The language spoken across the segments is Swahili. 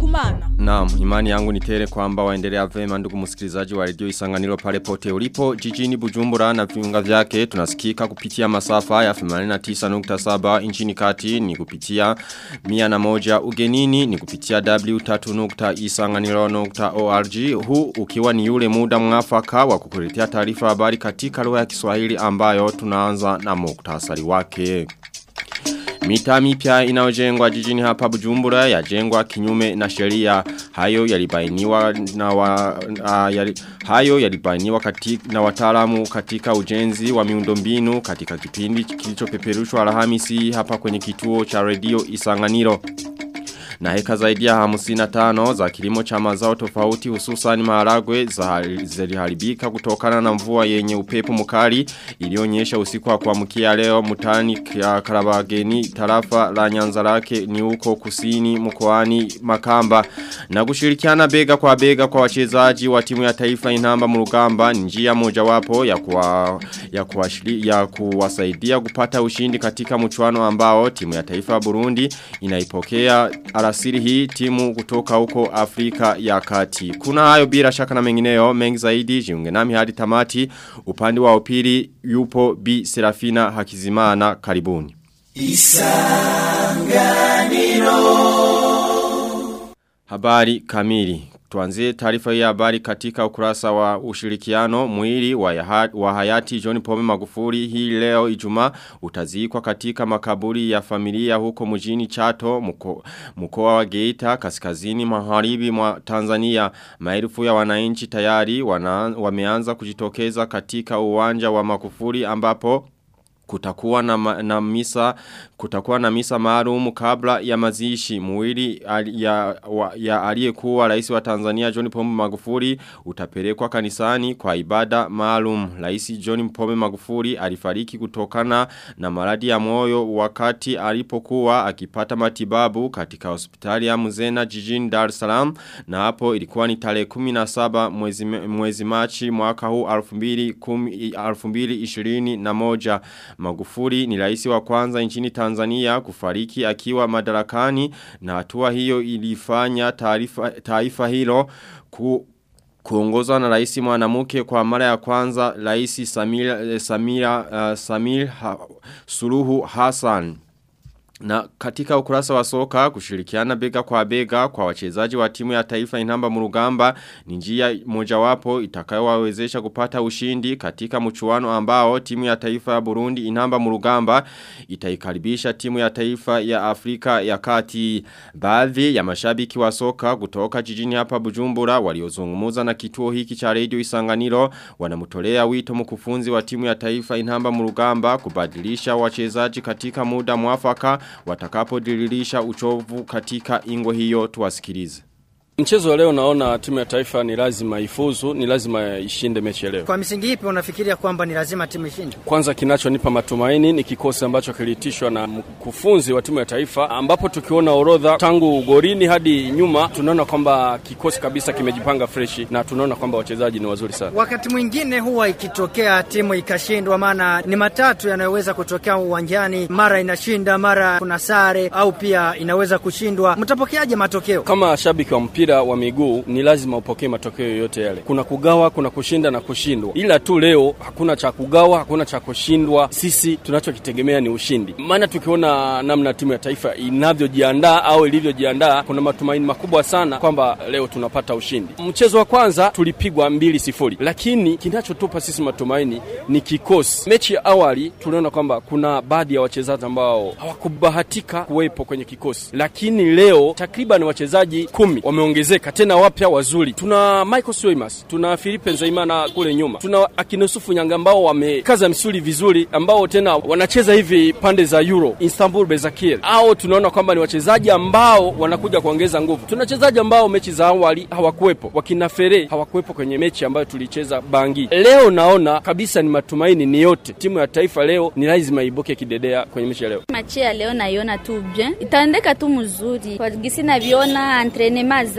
Kumana. Naam, imani yangu ni tele kwamba waendelea vema ndugu msikilizaji wa redio Isanganiro pale pote ulipo jijini Bujumbura na viunga vyake tunasikika kupitia masafa ya 89.7 nchini kati ni kupitia 101 ugenini ni kupitia w3.isanganiro.org huu ukiwa ni yule muda mwafaka wa kukuletea taarifa habari katika lugha ya Kiswahili ambayo tunaanza na muktasari wake. Mita mipya inayojengwa jijini hapa Bujumbura yajengwa kinyume na sheria hayo yalibainiwa na wa, uh, yali, hayo yalibainiwa katika na wataalamu katika ujenzi wa miundombinu katika kipindi kilichopeperushwa Alhamisi hapa kwenye kituo cha redio Isanganiro na heka zaidi ya hamusina tano za kilimo cha mazao tofauti hususan maharagwe ziliharibika kutokana na mvua yenye upepo mkali ilionyesha usiku wa kuamkia leo mutani ya Karabageni tarafa la Nyanza lake ni huko kusini mkoani Makamba na kushirikiana bega kwa bega kwa wachezaji wa timu ya taifa inamba murugamba ni njia mojawapo ya kuwa, ya kuwashili, ya kuwasaidia kupata ushindi katika mchuano ambao timu ya taifa Burundi inaipokea alasiri hii timu kutoka huko Afrika ya kati. Kuna hayo bila shaka na mengineyo mengi zaidi jiunge nami hadi tamati upande wa upili yupo B Serafina Hakizimana karibuni. Isanganiro Habari kamili Tuanzie taarifa ya habari katika ukurasa wa ushirikiano mwili wa, yaha, wa hayati John Pombe Magufuli hii leo Ijumaa utazikwa katika makaburi ya familia huko mjini Chato mko, mkoa wa Geita kaskazini magharibi mwa Tanzania maelfu ya wananchi tayari wana, wameanza kujitokeza katika uwanja wa Magufuli ambapo kutakuwa na, na misa kutakuwa na misa maalum kabla ya mazishi mwili ya, ya aliyekuwa rais wa Tanzania John Pombe Magufuli utapelekwa kanisani kwa ibada maalum rais John Pombe Magufuli alifariki kutokana na maradhi ya moyo wakati alipokuwa akipata matibabu katika hospitali ya Mzena jijini Dar es Salaam na hapo ilikuwa ni tarehe 17 mwezi mwezi Machi mwaka huu 2021 Magufuli ni rais wa kwanza nchini Tanzania kufariki akiwa madarakani na hatua hiyo ilifanya taifa, taifa hilo ku kuongozwa na rais mwanamke kwa mara ya kwanza rais Samira Samira uh, Samir ha, Suluhu Hassan na katika ukurasa wa soka kushirikiana bega kwa bega kwa wachezaji wa timu ya taifa inamba murugamba ni njia mojawapo itakayowawezesha kupata ushindi katika mchuano ambao timu ya taifa ya Burundi inamba murugamba itaikaribisha timu ya taifa ya Afrika ya kati. Baadhi ya mashabiki wa soka kutoka jijini hapa Bujumbura waliozungumuza na kituo hiki cha Radio Isanganiro wanamtolea wito mkufunzi wa timu ya taifa inamba murugamba kubadilisha wachezaji katika muda mwafaka watakapodiririsha uchovu katika ingo hiyo tuwasikilize. Mchezo wa leo naona timu ya taifa ni lazima ifuzu, ni lazima ishinde mechi leo. Kwa misingi ipi unafikiria kwamba ni lazima timu ishinde? Kwanza kinachonipa matumaini ni kikosi ambacho kilitishwa na mkufunzi wa timu ya taifa ambapo tukiona orodha tangu gorini hadi nyuma tunaona kwamba kikosi kabisa kimejipanga freshi na tunaona kwamba wachezaji ni wazuri sana. Wakati mwingine huwa ikitokea timu ikashindwa, maana ni matatu yanayoweza kutokea uwanjani, mara inashinda, mara kuna sare au pia inaweza kushindwa. Mtapokeaje matokeo? Kama shabiki wa mpira mpira wa miguu ni lazima upokee matokeo yoyote yale. Kuna kugawa, kuna kushinda na kushindwa. Ila tu leo hakuna cha kugawa, hakuna cha kushindwa. Sisi tunachokitegemea ni ushindi. Maana tukiona namna timu ya taifa inavyojiandaa au ilivyojiandaa, kuna matumaini makubwa sana kwamba leo tunapata ushindi. Mchezo wa kwanza tulipigwa mbili sifuri, lakini kinachotupa sisi matumaini ni kikosi. Mechi ya awali tuliona kwamba kuna baadhi ya wachezaji ambao hawakubahatika kuwepo kwenye kikosi, lakini leo takriban wachezaji kumi wame wameongezeka tena wapya wazuri. Tuna Michael Swimas, tuna Philippe Nzaimana kule nyuma, tuna Akinusufu Nyanga ambao wamekaza misuli vizuri, ambao tena wanacheza hivi pande za Euro, Istanbul Bezakir. Au tunaona kwamba ni wachezaji ambao wanakuja kuongeza nguvu. Tuna wachezaji ambao mechi za awali hawakuwepo, wakina Fere hawakuwepo kwenye mechi ambayo tulicheza Bangi. Leo naona kabisa ni matumaini ni yote, timu ya taifa leo ni lazima ibuke kidedea kwenye mechi ya leo. Machi ya leo naiona tu bien, itaendeka tu mzuri kwa gisi naviona antrenema za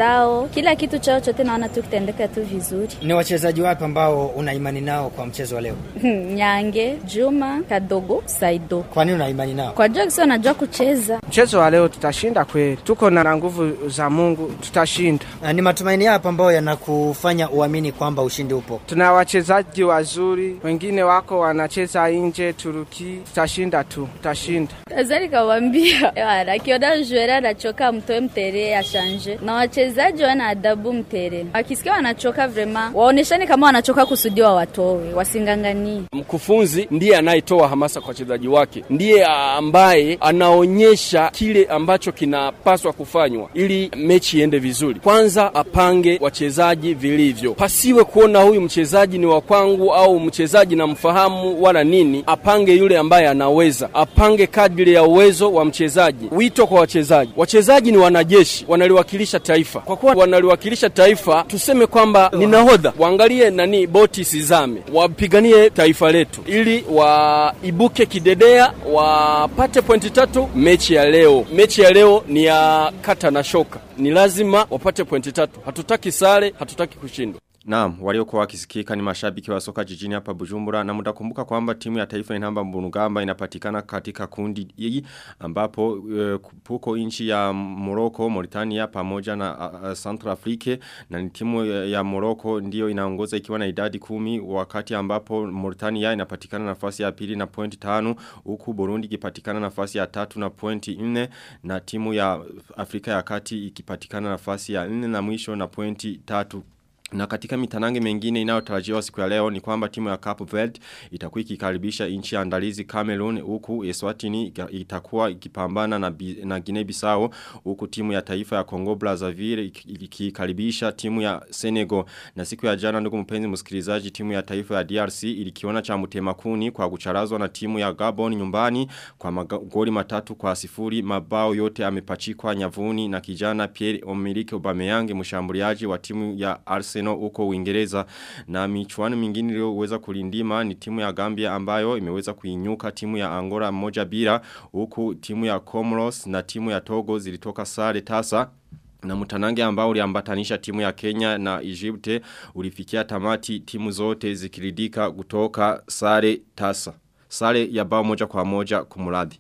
zao, kila kitu chao chote naona tu kitaendeka tu vizuri. Ni wachezaji wapi ambao una imani nao kwa mchezo wa leo? Nyange, Juma, Kadogo, Saido. Kwa nini una imani nao? Kwa jua kisi wanajua kucheza. Mchezo wa leo tutashinda kweli, tuko na nguvu za Mungu, tutashinda. Na ni matumaini yapo ambayo yanakufanya uamini kwamba ushindi upo? Tuna wachezaji wazuri, wengine wako wanacheza nje Turuki, tutashinda tu, tutashinda. Azali kawambia wala akiona juera anachoka mtoe mtere ashanje, na wachezaji wana adabu mtere, wakisikia wanachoka vrema waoneshane kama wanachoka kusudiwa, watowe wasinganganie. Mkufunzi ndiye anayetoa hamasa kwa wachezaji wake, ndiye ambaye anaonyesha kile ambacho kinapaswa kufanywa ili mechi iende vizuri. Kwanza apange wachezaji vilivyo, pasiwe kuona huyu mchezaji ni wa kwangu au mchezaji namfahamu wala nini. Apange yule ambaye anaweza, apange kadri ya uwezo wa mchezaji. Wito kwa wachezaji, wachezaji ni wanajeshi, wanaliwakilisha taifa. Kwa kuwa wanaliwakilisha taifa, tuseme kwamba ni nahodha, waangalie nani boti sizame, wapiganie taifa letu ili waibuke kidedea, wapate pointi tatu mechi ya leo. Mechi ya leo ni ya kata na shoka, ni lazima wapate pointi tatu. Hatutaki sare, hatutaki kushindwa. Naam, waliokuwa wakisikika ni mashabiki wa soka jijini hapa Bujumbura na mtakumbuka kwamba timu ya taifa inamba Mbunugamba inapatikana katika kundi hii ambapo uh, puko nchi ya Morocco, Mauritania pamoja na uh, Central Africa na ni timu ya, ya Morocco ndio inaongoza ikiwa na idadi kumi wakati ambapo Mauritania inapatikana nafasi ya pili na pointi tano huku Burundi ikipatikana nafasi ya tatu na pointi nne na timu ya Afrika ya Kati ikipatikana nafasi ya nne na mwisho na pointi tatu na katika mitanange mengine inayotarajiwa siku ya leo ni kwamba timu ya Cape Verde itakuwa ikikaribisha nchi ya andalizi Cameroon huku Eswatini itakuwa ikipambana na, na Guinea Bissau huku timu ya taifa ya Congo Brazzaville ikikaribisha timu ya Senegal na siku ya jana ndugu mpenzi msikilizaji timu ya taifa ya DRC ilikiona cha mtemakuni kwa kucharazwa na timu ya Gabon nyumbani kwa magoli matatu kwa sifuri mabao yote amepachikwa nyavuni na kijana Pierre Emerick Aubameyang mshambuliaji wa timu ya Arsenal Arsenal uko Uingereza na michuano mingine iliyoweza kulindima ni timu ya Gambia ambayo imeweza kuinyuka timu ya Angola moja bila huku timu ya Comoros na timu ya Togo zilitoka sare tasa na mtanange ambao uliambatanisha timu ya Kenya na Egypte ulifikia tamati timu zote zikiridika kutoka sare tasa. Sare ya bao moja kwa moja kumuradi.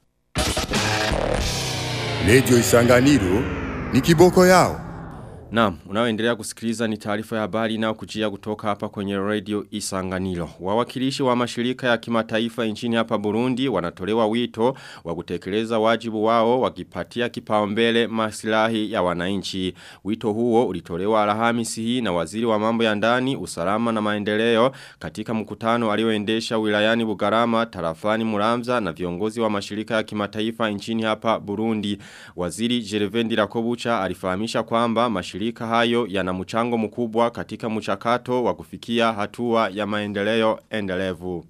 Radio Isanganiro ni kiboko yao. Naam, unaoendelea kusikiliza ni taarifa ya habari na kujia kutoka hapa kwenye radio Isanganiro. Wawakilishi wa mashirika ya kimataifa nchini hapa Burundi wanatolewa wito wa kutekeleza wajibu wao wakipatia kipaumbele maslahi ya wananchi. Wito huo ulitolewa Alhamisi hii na waziri wa mambo ya ndani, usalama na maendeleo katika mkutano alioendesha wilayani Bugarama, tarafani Muramza na viongozi wa mashirika ya kimataifa nchini hapa Burundi. Waziri Jerevendi Rakobucha alifahamisha kwamba mashirika mashirika hayo yana mchango mkubwa katika mchakato wa kufikia hatua ya maendeleo endelevu.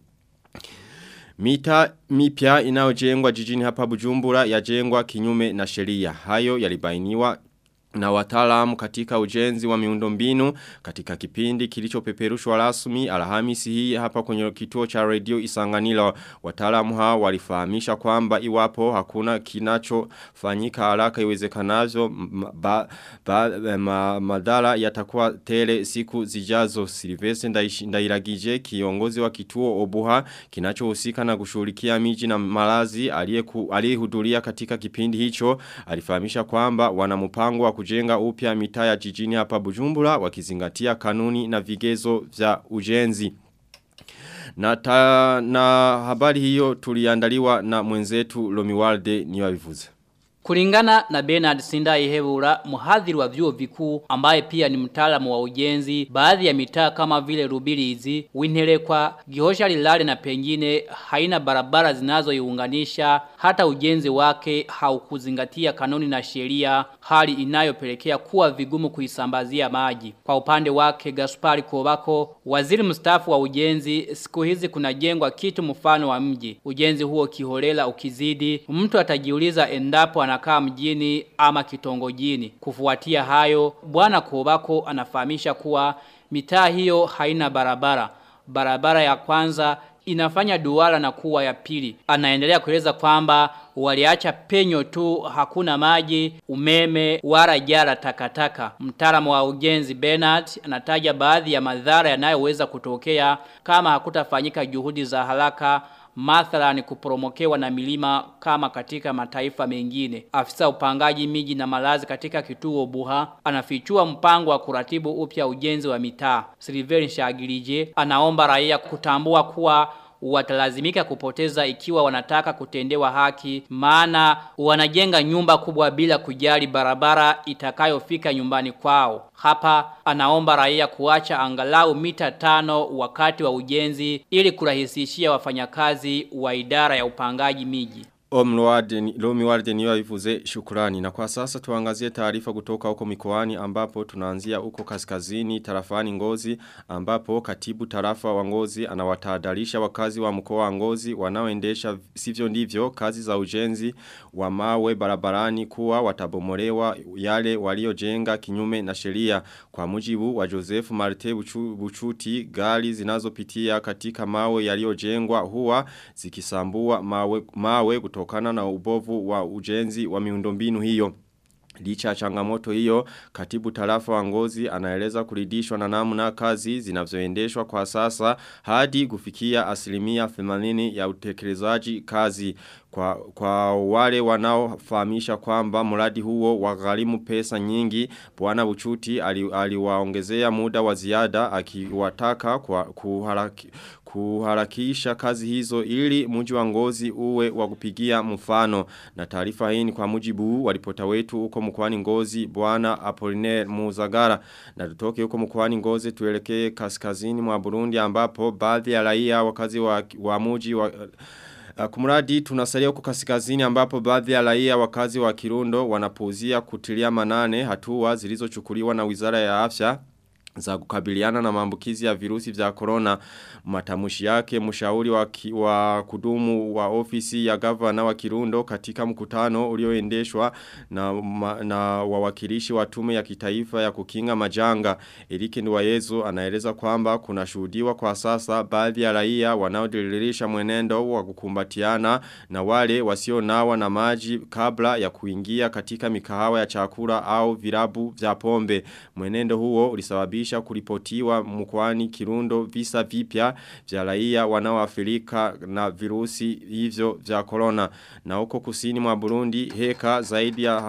Mita mipya inayojengwa jijini hapa Bujumbura yajengwa kinyume na sheria. Hayo yalibainiwa na wataalamu katika ujenzi wa miundombinu katika kipindi kilichopeperushwa rasmi Alhamisi hii hapa kwenye kituo cha radio Isanganilo wataalamu hao walifahamisha kwamba iwapo hakuna kinachofanyika haraka iwezekanavyo ba, ba, ma, madhara yatakuwa tele siku zijazo Silvestre Ndairagije kiongozi wa kituo Obuha kinachohusika na kushughulikia miji na malazi aliyehudhuria katika kipindi hicho alifahamisha kwamba wana mpango wa kujenga upya mitaa ya jijini hapa Bujumbura wakizingatia kanuni na vigezo vya ujenzi. Na, ta, na habari hiyo tuliandaliwa na mwenzetu Lomiwalde niwavivuze. Kulingana na Bernard Sindai Hebura, mhadhiri wa vyuo vikuu ambaye pia ni mtaalamu wa ujenzi, baadhi ya mitaa kama vile Rubirizi, Winterekwa, Gihosha Lilale na pengine haina barabara zinazoiunganisha, hata ujenzi wake haukuzingatia kanuni na sheria, hali inayopelekea kuwa vigumu kuisambazia maji. Kwa upande wake Gaspari Kobako, waziri mstaafu wa ujenzi, siku hizi kunajengwa kitu mfano wa mji. Ujenzi huo kiholela ukizidi, mtu atajiuliza endapo anakaa mjini ama kitongojini. Kufuatia hayo, bwana Kobako anafahamisha kuwa mitaa hiyo haina barabara. Barabara ya kwanza inafanya duara na kuwa ya pili. Anaendelea kueleza kwamba waliacha penyo tu hakuna maji, umeme, wala jara takataka. Mtaalamu wa ujenzi Bernard anataja baadhi ya madhara yanayoweza kutokea kama hakutafanyika juhudi za haraka mathalan kuporomokewa na milima kama katika mataifa mengine. Afisa upangaji miji na malazi katika kituo Buha anafichua mpango wa kuratibu upya ujenzi wa mitaa. Silveri Shagirije anaomba raia kutambua kuwa watalazimika kupoteza ikiwa wanataka kutendewa haki maana wanajenga nyumba kubwa bila kujali barabara itakayofika nyumbani kwao. Hapa anaomba raia kuacha angalau mita tano wakati wa ujenzi ili kurahisishia wafanyakazi wa idara ya upangaji miji. Lomi warde niyo ifuze shukurani na kwa sasa tuangazie taarifa kutoka huko mikoani ambapo tunaanzia huko kaskazini tarafani ngozi ambapo katibu tarafa wa ngozi anawatahadharisha wakazi wa mkoa wa ngozi wanaoendesha sivyo ndivyo kazi za ujenzi wa mawe barabarani kuwa watabomolewa yale waliojenga kinyume na sheria kwa mujibu wa Joseph Marte Buchu, Buchuti gari zinazopitia katika mawe yaliyojengwa huwa zikisambua mawe, mawe kutoka kutokana na ubovu wa ujenzi wa miundombinu hiyo. Licha ya changamoto hiyo, katibu tarafa wa ngozi anaeleza kuridishwa na namna kazi zinavyoendeshwa kwa sasa hadi kufikia asilimia 80 ya utekelezaji kazi. Kwa, kwa wale wanaofahamisha kwamba mradi huo wagharimu pesa nyingi, Bwana Buchuti aliwaongezea ali muda wa ziada akiwataka kwa kuharaki, kuharakisha kazi hizo ili mji wa ngozi uwe wa kupigia mfano na taarifa hii ni kwa mujibu wa ripota wetu huko mkoani ngozi bwana Apollinaire Muzagara na tutoke huko mkoani ngozi tuelekee kaskazini mwa Burundi ambapo baadhi ya raia wakazi wa, wa mji wa Kumuradi tunasalia huko kaskazini ambapo baadhi ya raia wakazi wa Kirundo wanapuuzia kutilia manane hatua zilizochukuliwa na Wizara ya Afya za kukabiliana na maambukizi ya virusi vya corona matamushi yake mshauri wa, ki, wa kudumu wa ofisi ya gavana wa Kirundo katika mkutano ulioendeshwa na, ma, na wawakilishi wa tume ya kitaifa ya kukinga majanga Erike Nduwayezu anaeleza kwamba kuna shuhudiwa kwa sasa baadhi ya raia wanaodiririsha mwenendo wa kukumbatiana na wale wasionawa na maji kabla ya kuingia katika mikahawa ya chakula au virabu vya pombe mwenendo huo ulisababisha kusababisha kuripotiwa mkwani Kirundo visa vipya vya raia wanaoathirika na virusi hivyo vya corona. Na huko kusini mwa Burundi heka zaidi ya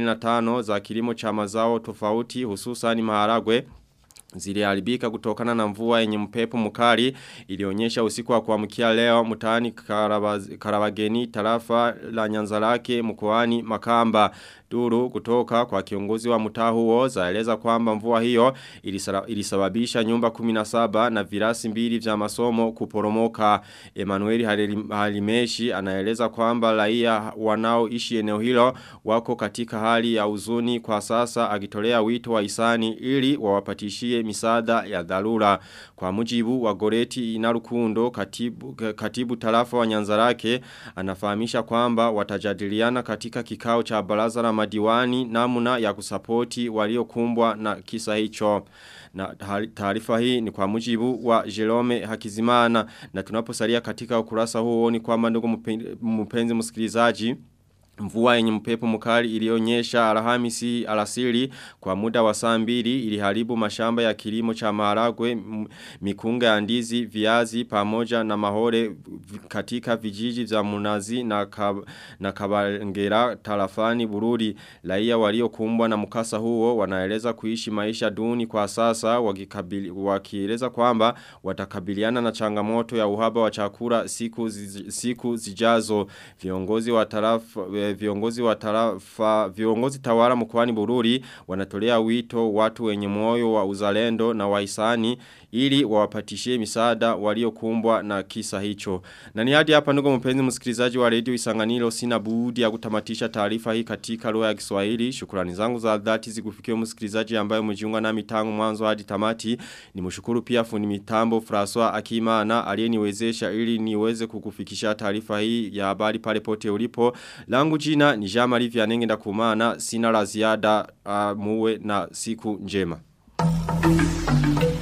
55 za kilimo cha mazao tofauti hususan maharagwe ziliharibika kutokana na mvua yenye mpepo mkali ilionyesha usiku wa kuamkia leo mtaani Karabageni tarafa la Nyanzarake mkoani Makamba duru kutoka kwa kiongozi wa mtaa huo zaeleza kwamba mvua hiyo ilisababisha nyumba 17 na virasi mbili vya masomo kuporomoka Emmanuel Halimeshi anaeleza kwamba raia wanaoishi eneo hilo wako katika hali ya uzuni kwa sasa akitolea wito wa isani ili wawapatishie misaada ya dharura kwa mujibu wa Goreti Inarukundo katibu, katibu tarafa wa Nyanzarake anafahamisha kwamba watajadiliana katika kikao cha baraza la madiwani namna ya kusapoti waliokumbwa na kisa hicho. Na taarifa hii ni kwa mujibu wa Jerome Hakizimana na tunaposalia katika ukurasa huo ni kwamba ndugu mpenzi msikilizaji Mvua yenye mpepo mkali ilionyesha alhamisi alasiri kwa muda wa saa mbili iliharibu mashamba ya kilimo cha maharagwe mikunga ya ndizi viazi pamoja na mahore katika vijiji vya Munazi na kab, na Kabangera tarafani Bururi raia waliokumbwa na mkasa huo wanaeleza kuishi maisha duni kwa sasa wakieleza kwamba watakabiliana na changamoto ya uhaba wa chakula siku zi, siku zijazo viongozi wa tarafa viongozi wa tarafa viongozi tawala mkoani Bururi wanatolea wito watu wenye moyo wa uzalendo na wahisani ili wawapatishie misaada waliokumbwa na kisa hicho. Na ni hadi hapa ndugu mpenzi msikilizaji wa Radio Isanganiro sina budi ya kutamatisha taarifa hii katika lugha ya Kiswahili. Shukrani zangu za dhati zikufikie msikilizaji ambaye umejiunga nami tangu mwanzo hadi tamati. Nimshukuru pia fundi mitambo François Akimana aliyeniwezesha ili niweze kukufikisha taarifa hii ya habari pale pote ulipo. Langu jina ni Jean Marie Vianenge ndakumana sina la ziada uh, muwe na siku njema.